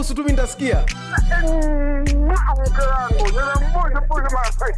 Nusu tu mimi nitasikia. Mm, mke wangu ninambusu busu mara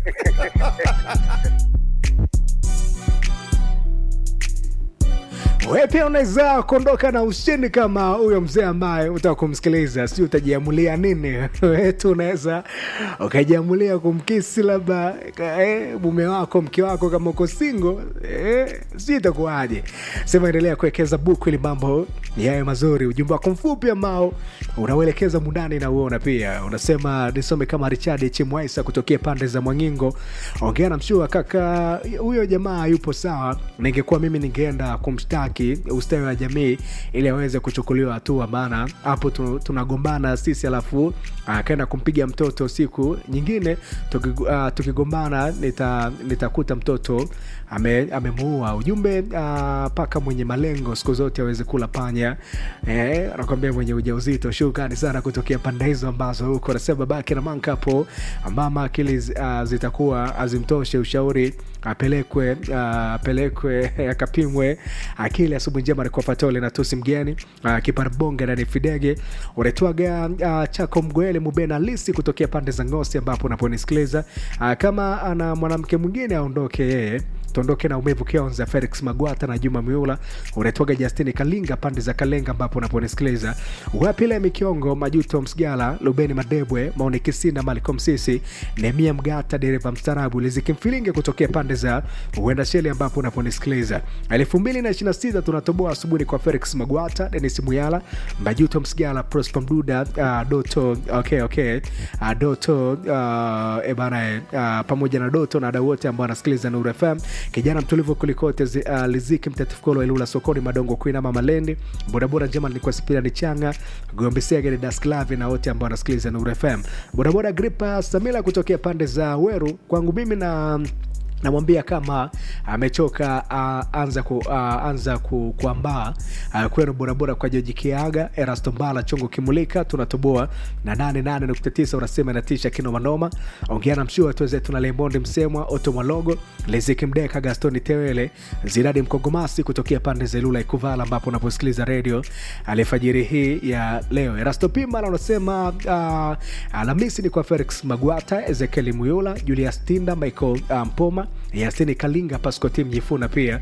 Wewe pia unaweza kuondoka na ushindi kama huyo mzee ambaye utaka kumsikiliza, si utajiamulia nini? Wewe tu unaweza ukajiamulia kumkisi labda eh, mume wako, mke wako, kama uko single eh, si itakuwaje? Sema endelea kuwekeza buku ili mambo yawe mazuri. Ujumbe wako mfupi ambao unauelekeza mundani na uona pia unasema nisome kama Richard Chimwaisa kutokea pande za Mwangingo. Ongea na mshua kaka, huyo jamaa yupo sawa. Ningekuwa mimi ningeenda kumshtaki ustawi wa jamii ili aweze kuchukuliwa hatua, maana hapo tu- tunagombana sisi, alafu akaenda kumpiga mtoto. Siku nyingine tuki- ah, tukigombana nita- nitakuta mtoto ame- amemuua. Ujumbe ah, paka mwenye malengo siku zote aweze kula panya. Eh, anakwambia mwenye ujauzito. Shukrani sana kutokea pande hizo ambazo huko anasema babake na manka hapo, mama akili zi- ah, zitakuwa azimtoshe ushauri apelekwe ah, apelekwe akapimwe akili. Asubuhi njema alikuwa Fatole na Tusi mgeni uh, Kiparabonga na Nifidege unaitwaga uh, chako Mgoele Mubena Lisi kutokea pande za Ngosi ambapo unaponisikiliza uh, kama ana mwanamke mwingine aondoke yeye tuondoke na umevu kionza felix magwata na juma miula unaitwaga justini kalinga pande za kalenga ambapo unaponisikiliza wapile mikiongo majuto msgala lubeni madebwe maoni kisina malicom sisi nemia mgata dereva mstarabu lizikimfilinge kutokea pande za uenda sheli ambapo unaponisikiliza elfu mbili na ishirina sita tunatoboa asubuhi kwa felix magwata denis muyala majuto msgala prosper mduda uh, doto okay, okay. Uh, doto uh, ebana uh, pamoja na doto na wadau wote ambao wanasikiliza nuru fm kijana mtulivu kulikote zi, uh, liziki mtatifukolo ilula sokoni madongo kuinama malendi bodaboda njema nilikuwa sipira ni changa gombesegere dasklavi na wote ambao wanasikiliza nuru fm bodaboda gripa samila kutokea pande za weru kwangu mimi na namwambia kama amechoka uh, anza ku, uh, anza ku, kuambaa uh, kwenu borabora kwa joji kiaga erasto mbala chongo kimulika tunatoboa na 88.9 unasema inatisha kinomanoma ongea na mshua tuweze tuna lembondi msemwa oto mwalogo leziki mdeka gastoni tewele ziradi mkogomasi kutokea pande za ilula ikuvala ambapo unaposikiliza redio alifajiri hii ya leo erasto pimala unasema uh, alhamisi ni kwa felix magwata ezekieli muyula julius tinda michael uh, mpoma yastini kalinga pascotim jifuna pia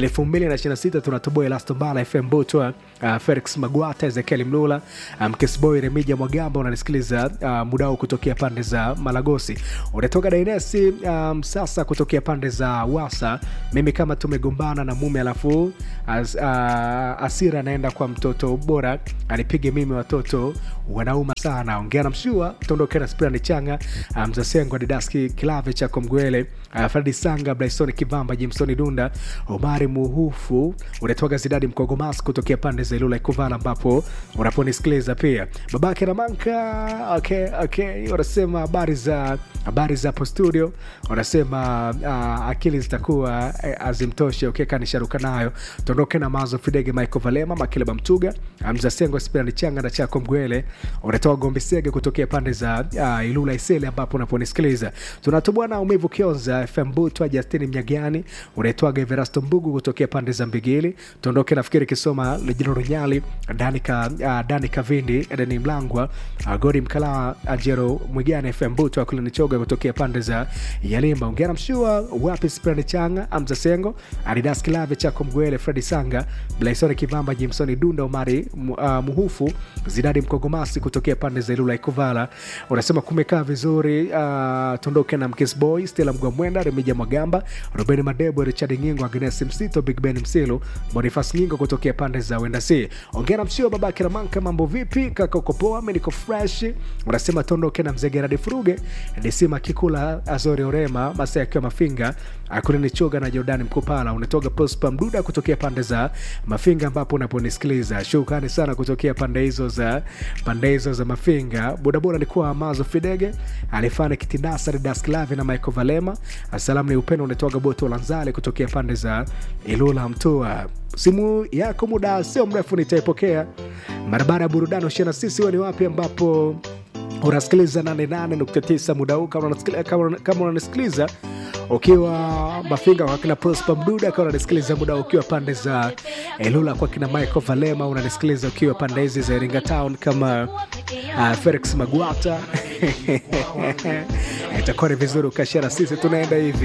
226 tunatoboa elastombala fm butwa uh, felix magwata ezekieli mlula mkesboy um, remija mwagamba unanisikiliza uh, muda huu kutokea pande za malagosi unatoka dainesi um, sasa kutokea pande za wasa mimi kama tumegombana na mume alafu as, uh, asira anaenda kwa mtoto bora anipige mimi watoto wanauma sana ongea na mshua tuondoke na spirani changa mzasengo um, didaski kilave chako mgwele uh, fredi sanga blaisoni kivamba jimsoni dunda omari muhufu unatoka zidadi mkogomas kutokea pande za ilula ikuvala ambapo unaponisikiliza pia babake ramanka okay, okay. wanasema habari za habari za hapo studio wanasema uh, akili zitakuwa eh, azimtoshe ukekanisharuka nayo tuondoke na mazo fidege michael valema makileba mtuga mzasengo spirani changa na chako mgwele unatoa gombe sege kutokea pande za uh, ilula isele ambapo unaponisikiliza tunatoboa na umivu kionza fm butwa justini mnyagani unaitwaga everasto mbugu kutokea pande za mbigili tuondoke nafikiri kisoma lejino runyali danika uh, danika vindi edeni mlangwa uh, godi mkalaa ajero mwigani fm butwa kulinichoga kutokea pande za yalimba ongera mshua wapi sprani changa amza sengo adidas kilave chako mgwele fredi sanga blaisoni kivamba jimsoni dunda omari mu- uh, muhufu zidadi mkogomasi kutokea pande za ilula ikuvala unasema kumekaa vizuri uh, tuondoke na mkisboy stela mgwamwenda remija mwagamba robeni madebo richard ngingo agnes msito big ben msilu bonifas ngingo kutokea pande za wendasi ongera msio babake ramanka mambo vipi kaka uko poa mi niko fresh unasema tuondoke na mzee geradi furuge disima kikula azori orema masaa akiwa mafinga akunini choga na jordani mkupala unatoga pospa mduda kutokea pande za mafinga ambapo unaponisikiliza shukrani sana kutokea pande hizo za pande hizo za mafinga bodaboda nikuwa mazo fidege alifanya kitindasa dasklavi na michael valema asalamu ni upendo unatoga boto lanzale kutokea pande za ilula mtua simu yako muda sio mrefu nitaipokea barabara ya burudani ushia na sisi huo ni wapi ambapo unasikiliza 88.9 muda huu kama unasikili- kama- kama unanisikiliza ukiwa mafinga kwa kina prosper mduda akawa unanisikiliza muda ukiwa pande za elula kwa kina michael valema unanisikiliza ukiwa pande hizi za iringa town kama uh, felix magwata itakuwa ni vizuri ukashara sisi tunaenda hivi